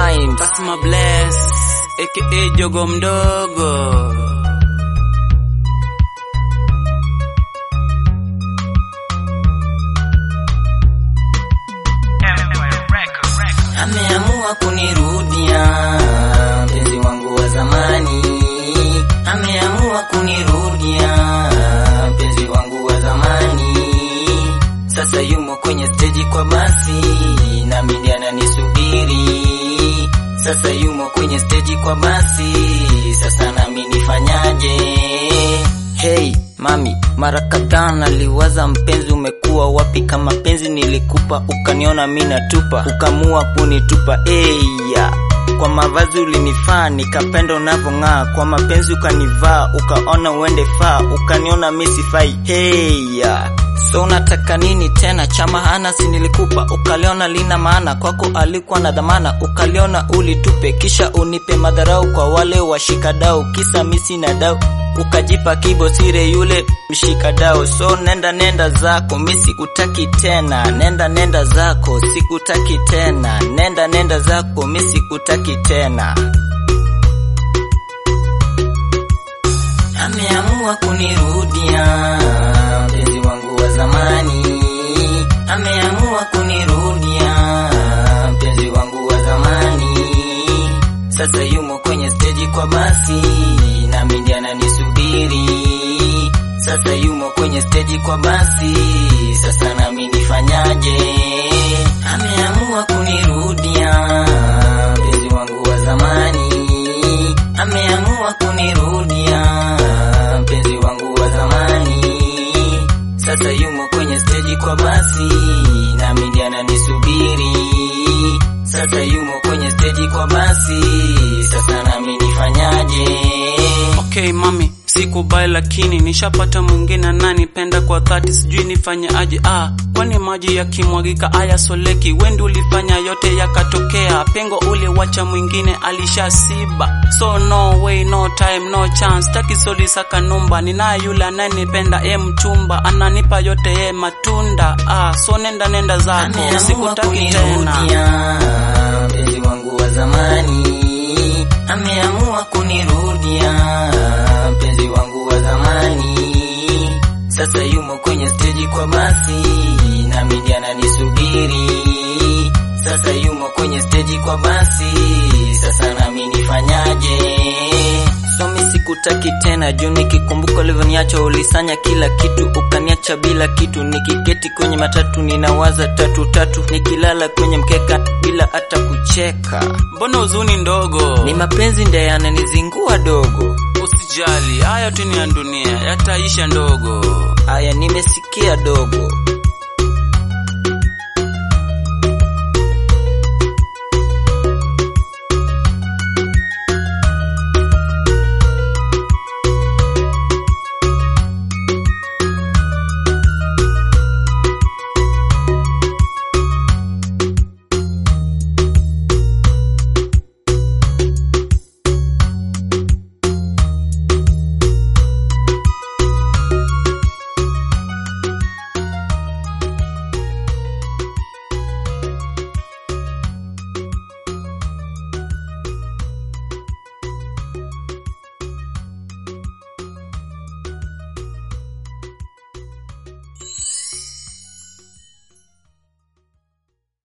rhymes. Basma Bless aka Jogo Mdogo. Ameamua kunirudia mpenzi wangu wa zamani, ameamua kunirudia mpenzi wangu wa zamani. Sasa yumo kwenye steji kwa basi, nami ndiye ananisubiri. Sasa yumo kwenye steji kwa basi, sasa nami nifanyaje? Hey mami, mara kadhaa naliwaza mpenzi, umekuwa wapi? Kama penzi nilikupa ukaniona mi natupa, ukamua kunitupa. Eya, kwa mavazi ulinifaa, nikapenda unavyong'aa. Kwa mapenzi ukanivaa, ukaona uende faa, ukaniona mi sifai. Heya, so unataka nini tena? Cha maana si nilikupa, ukaliona lina maana kwako, alikuwa na dhamana, ukaliona ulitupe, kisha unipe madharau kwa wale washikadau, kisa mi sina dau ukajipa kibo sire yule mshikadao. So nenda nenda zako, mi sikutaki tena. Nenda nenda zako, sikutaki tena. Nenda nenda zako, mi sikutaki tena. Ameamua kunirudia mpenzi wangu wa zamani, ameamua kunirudia mpenzi wangu wa zamani. Sasa yumo kwenye steji kwa basi, nami ndiye ananisubiri. Sasa yumo kwenye steji kwa basi, sasa nami nifanyaje? Ameamua kunirudia mpenzi wangu wa zamani, ameamua kunirudia mpenzi wangu wa zamani. Sasa yumo kwenye steji kwa basi, nami ndiye ananisubiri. Sasa yumo kwenye steji kwa basi, sasa nami nifanyaje? Okay mami, sikubai lakini nishapata mwingine ananipenda kwa dhati, sijui nifanye aje. Ah, kwani maji yakimwagika ayasoleki? Wendi ulifanya yote yakatokea, pengo uliwacha mwingine alishasiba. So no way, no time, no chance, taki soli saka numba. Ninaye yule ananipenda, e mchumba, ananipa yote e matunda. Ah, so nenda nenda zako, Ameamua sikutaki tena. kunirudia mpenzi wangu wa zamani, ameamua kunirudia mpenzi wangu wa zamani. Sasa yumo kwenye steji kwa basi, nami ndiye ananisubiri. Sasa yumo kwenye steji kwa basi, sasa nami nifanyaje? So mi sikutaki tena juu nikikumbuka ulivyoniacha ulisanya kila kitu ukaniacha bila kitu nikiketi kwenye matatu ninawaza tatu tatu nikilala kwenye mkeka bila hata kucheka Mbona huzuni ndogo? ni mapenzi ndiye yananizingua dogo Usijali, haya tu ni ya dunia, yataisha ndogo. haya nimesikia dogo